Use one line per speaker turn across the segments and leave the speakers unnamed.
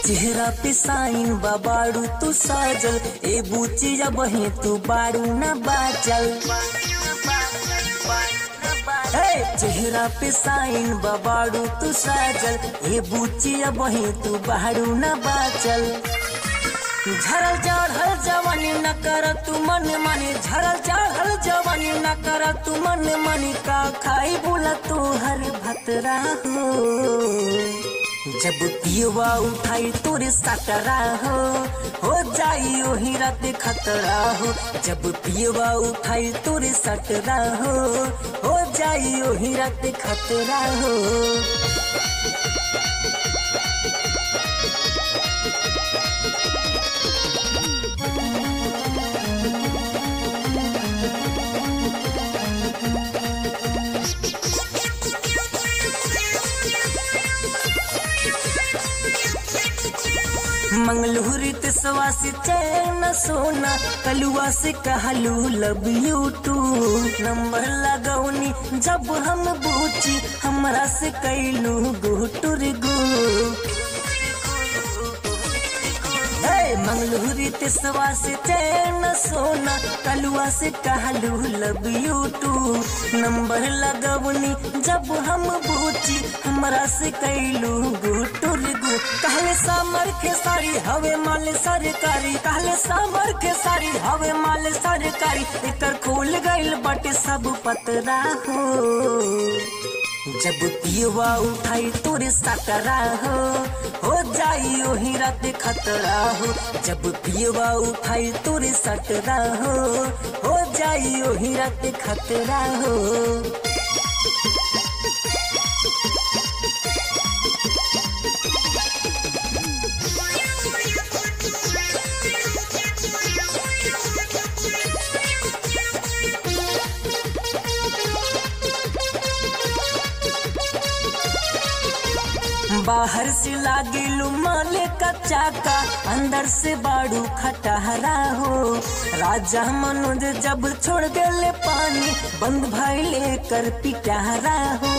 चेहरा पे साइन बाबाड़ू तू साजल ए बूची जब हे तू बाड़ू ना बाचल हे चेहरा पे साइन बाबाड़ू तू साजल ए बूची जब हे तू बाड़ू ना बाचल झरल चढ़ल जवानी न कर तू मन मानी झरल चढ़ल जवानी न कर तू मन मानी का खाई बोला तू हर भतरा हो जब पियवा उठाई तोरे सटरा हो हो जाई ओही रात खतरा हो जब पियवा उठाई तोरे सटरा हो हो जाई ओही रात खतरा हो मंगलूरी तिसवा से चैन सोना कलुआ से कहलू लव यू टू नंबर लगौनी जब हम बूची हमरा से कैलू गुटुर गु हे मंगलूरी तिसवा से चैन सोना कलुआ से कहलू लव यू टू नंबर लगवनी जब हम बूची हमरा से कैलू गुटुर गु कहले सामर के सारी हवे माल सरकारी कहले सामर के सारी हवे माल सरकारी एकर खोल गइल बटे सब पतरा हो जब पियवा उठाई तोरे सटरा हो हो जाई ओही रात खतरा हो जब पियवा उठाई तोरे सटरा हो हो जाई ओही रात खतरा हो बाहर से लागे माले का चाका अंदर से बाड़ू खटहरा हो राजा मनोज जब छोड़ गले पानी बंद भैले कर पिटहरा हो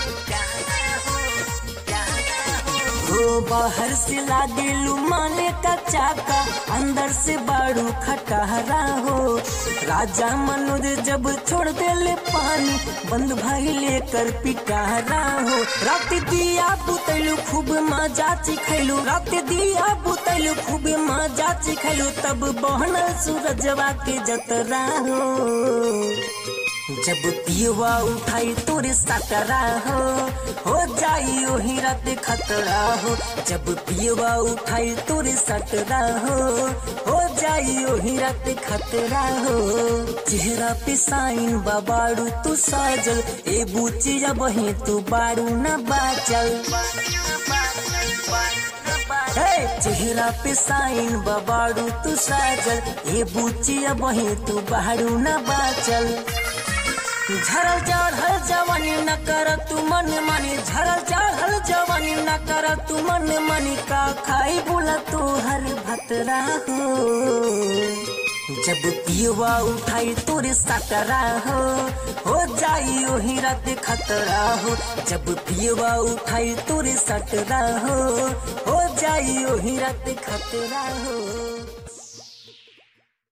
हो बाहर से लागे माले का चाका अंदर से बाड़ू खटहरा हो राजा मनोज जब छोड़ देले पानी बंद भइले कर पिटहरा हो रात दिया बुतैलू खूब मजा चिखैलू रात दिया बुतैलू खूब मजा चिखैलू तब बहनल सूरजवा के जतरा हो जब पियवा उठाई तोरे सटरा हो हो जाई ओही रात खतरा हो जब पियवा उठाई तोरे सटरा हो हो जाई ओही रात खतरा हो चेहरा पे साइन बाबाड़ू तू साजल ए बूची जब ही तू बाड़ू ना बाचल हे चेहरा पे साइन बाबाड़ू तू साजल ए बूची अब ही तू बाड़ू ना बाचल झरल चढ़ल जवानी न कर तू मन मानी झरल चढ़ल जवानी न कर तू मन मानी का खाई बोला तू हर भतरा हो जब पियवा उठाई तोरे सटरा हो हो जाई ओही रात खतरा हो जब पियवा उठाई तोरे सटरा हो हो जाई ओही रात खतरा हो